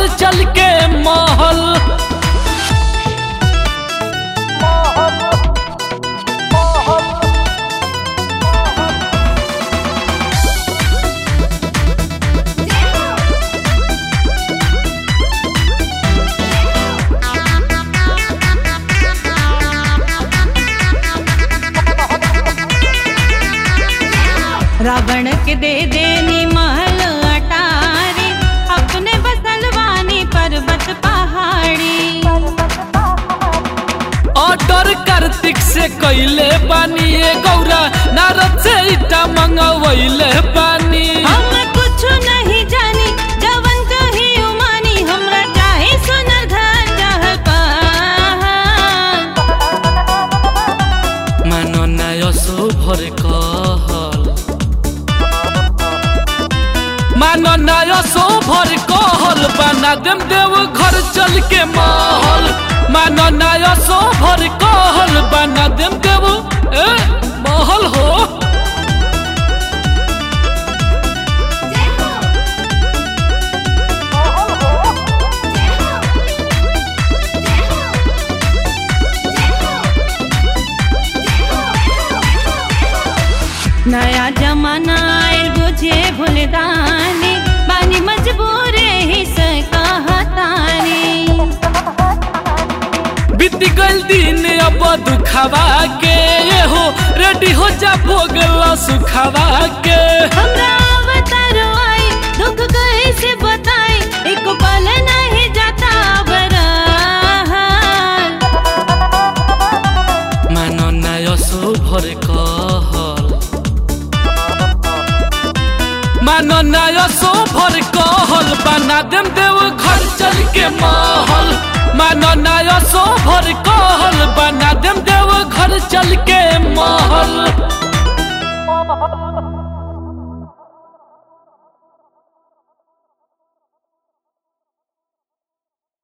घर चल के महल रावण के दे देनी महल अटारी अपने बसलवानी पर्वत पहाड़ी ऑर्डर कार्तिक से कैले बानी ये गौरा नारद से ईटा मंगवैले बानी हम कुछ नहीं जानी जवन कही उमानी हमरा चाहे सुनर घर जहर पहाड़ मानो नय सो भर कहल मानो नय सो भर कहल बना देम देव घर चल के महल मानो नय सो भर कहल बना देम देव ए महल हो नया जमाना आयल बुझे भूलदानी बानी मजबूर ही से कहतानी बीत गल दिन अब दुखावा के ये हो रेडी हो जा भोगला सुखावा के हमरा अवतार आई दुख कैसे बताई एक पल नहीं जाता बरहाल मानो नय सो भर कहल मानो नय सो भर कहल बना देम देव घर चल के महल मानो नय सो भर कहल बना